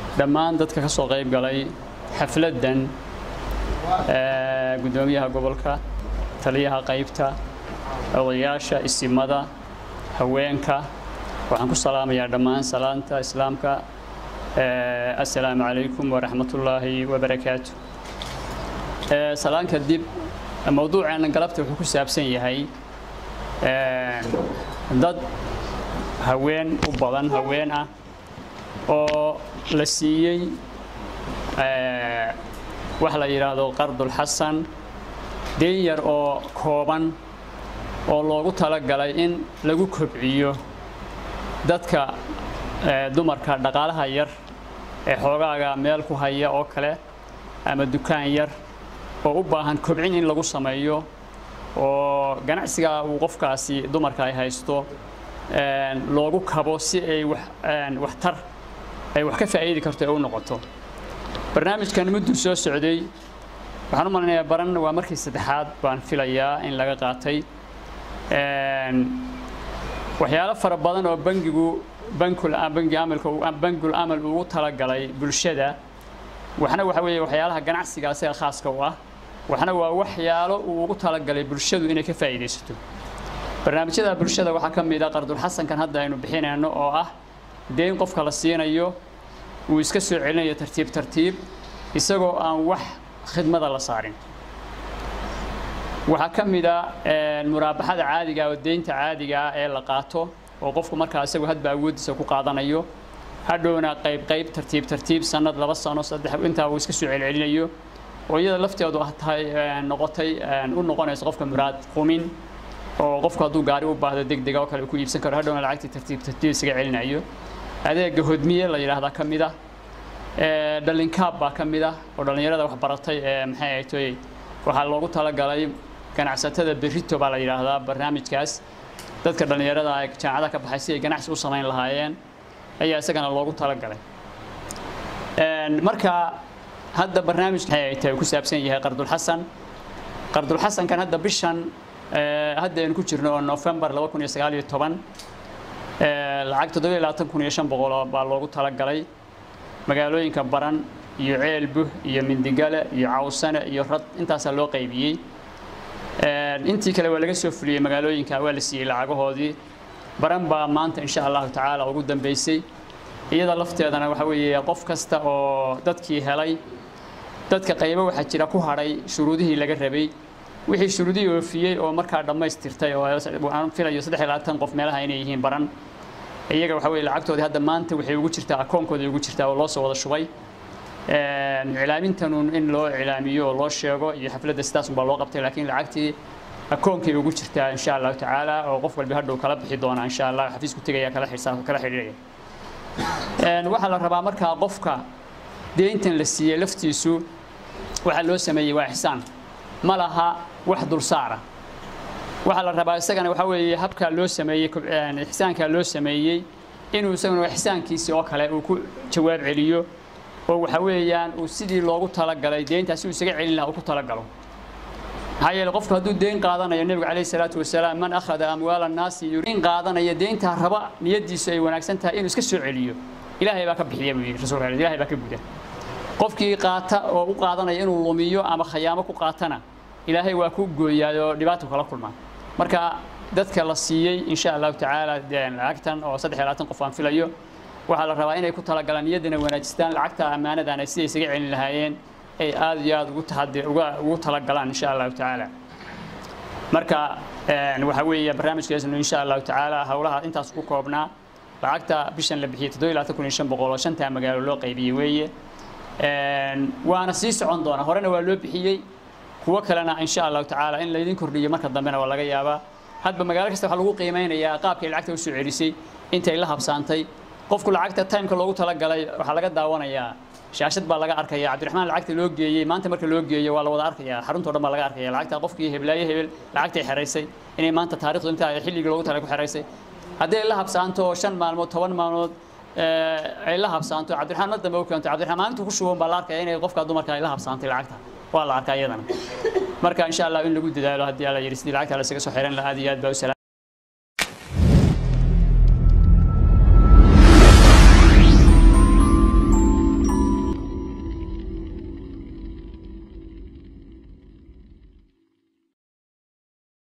dhammaan dadka ka soo qayb galay xafladdan guddoomiyaha gobolka taliyaha qaybta odayaasha isimada haweenka waxaan ku salaamayaa dhammaan salaanta islaamka assalaamu calaykum waraxmatullaahi wabarakaatu salaan kadib mowduuceena galabta wuxuu ku saabsan yahay dad haween u badan haween ah oo la siiyey wax la yidhaahdo qardulxasan deen yar oo kooban oo loogu talagalay in lagu kobciyo dadka dumarka dhaqaalaha yar ee xoogaaga meel ku haya oo kale ama dukaan yar oo u baahan kobcin in lagu sameeyo oo ganacsiga uu qofkaasi dumarka ay haysto loogu kabo si ay waxtar ay wax ka faa'iidi karto ee u noqoto barnaamijkan mudduu soo socday waxaan u malinayaa baran waa markii saddexaad baan filayaa in laga qaatay waxyaalo fara badan oo bangigu bankul bangi amalka bangul amal ugu talagalay bulshada waxna waxa weeye waxyaalaha ganacsiga isaga khaaska u ah waxna waa waxyaalo uu ugu talagalay bulshadu inay ka faa'iidaysato barnaamijyada bulshada waxaa ka mid ah qardulxasankan hadda aynu bixinayno oo ah deen qofka la siinayo uu iska soo celinayo tartiib tartiib isagoo aan wax khidmada la saarin waxaa ka mid a muraabaxada caadiga oo deynta caadiga ah ee la qaato oo qofku markaa isagu hadba awooddiisa ku qaadanayo hadhowna qayb qayb tartiib tartiib sanad laba sano saddex intaa uu iska soo celcelinayo oo iyada lafteedu ah tahay noqotay u noqonayso qofka muraad qumin oo qofku hadduu gaari u baahdo deg dega oo kale ku iibsan karo hadhowna lacagtii tartiib tartiib isaga celinayo adeega hodmiye la yidhaahdaa ka mid ah dhalinkaab baa ka mid ah oo dhallinyarada wax baratay ee maxay ahaytoy waxaa loogu talagalay ganacsatada berrito baa la yidhaahdaa barnaamijkaas dadka dhallinyarada ee jaamacada ka baxay si ay ganacsi u samayn lahaayeen ayaa isagana loogu talagalay marka hadda barnaamijka maxay ahaytay ku saabsan yahay qardulxasan qardulxasankan hadda bishan hadda aynu ku jirno oo november laba kun iyo sagaal iyo toban lacag toddoba iyo labaatan kun iyo shan boqol baa loogu talagalay magaalooyinka baran iyo ceelbuh iyo mindigale iyo cawsane iyo rad intaasaa loo qaybiyey intii kale waa laga soo fuliyey magaalooyinka waa la siiyey lacagahoodii baran baa maanta insha allahu tacaala ugu dambeysay iyada lafteedana waxa weeye qof kasta oo dadkii helay dadka qaybo waxaa jira ku hadhay shuruudihii laga rabay wixii shuruudihii oofiyey oo markaa dhammaystirtay oo aan filayo saddex iyo labaatan qof meelaha inay yihiin baran iyaga waxa weye lacagtoodii hadda maanta waxay ugu jirtaa akoonkooda ugu jirtaa oo loo soo wada shubay iclaamintanun in loo iclaamiyo oo loo sheego iyo xafladda sidaasun baa loo qabtay laakiin lacagtii akoonkay ugu jirtaa insha allahu tacaala oo qof walba hadhow kala bixi doona insha allah xafiisku tegaya kala xirsaa kala xidhiidhaya waxaa la rabaa markaa qofka deyntan la siiyey laftiisu waxaa loo sameeyey waa ixsaan ma laha wax dulsaara waxaa la rabaa isagana waxaa weeye habkaa loo sameeyey ixsaankaa loo sameeyey inuu isaguna ixsaankiisii oo kale uu ku jawaab celiyo oo waxa weeyaan uu sidii loogu talagalay deyntaasi uu isaga celin lahaa uu ku talagalo maxaa yeele qofku hadduu deyn qaadanayo nebigu calayhi salaatu wasalaam man akhada amwaala annaasi deyn qaadanaya deyntaa raba niyaddiisu ay wanaagsan tahay inuu iska soo celiyo ilaahay baa ka bixiya buu yidhi rasuulka ilahay baa ka guda qofkii qaata oo u qaadanaya inuu lumiyo ama khayaamo ku qaatana ilaahay waa ku gooyaayoo dhibaato kala kulmaa marka dadka la siiyey insha allahu tacaala lacagtan oo saddex iyo labaatan qof aan filayo waxaa la rabaa inay ku talagalaan niyaddana wanaajistaan lacagta ammaanadana siday isaga celin lahaayeen ay aad iyo aad ugu taxadi uga ugu talagalaan insha allahu tacaala marka waxa weeye barnaamijkeesnu insha allahu tacaala howlaha intaas ku koobnaa lacagta bishan la bixiyey toddoba iyo labaatan kun iyo shan boqol oo shantaa magaalo loo qaybiyey weeye waana sii socon doona horena waa loo bixiyey kuwo kalena insha allahu tacaala in laydin kordhiyo marka dambena waa laga yaabaa hadba magaalo kasta waxaa lagu qiimeynayaa qaabkay lacagta usoo celisay intay la habsaantay qofku lacagta timeka loogu talagalay waxaa laga daawanayaa shaashad baa laga arkaya cabdiraxmaan lacagta loo geeyey maanta marka loo geeyo waa la wada arkaya xaruntoo dhan baa laga arkaya lacagta qofkii heblaayo hebel lacagtay xeraysay inay maanta taarikhdu intaa xilligii loogu talagalay ku xeraysay hadday la habsaanto shan maalmood toban maalmood ay la habsaanto cabdiraxmaan mar dambe u keento cabdiraxmaan maalintu ku shuban baa la arkaya inay qofka dumarka ay la habsaantay lacagta waa la arkaa iyadana marka insha allah in lagu dadaalo haddii alla yidhi sidii lacagta la isaga soo xiran lahaa aad iyo aad baa u salaam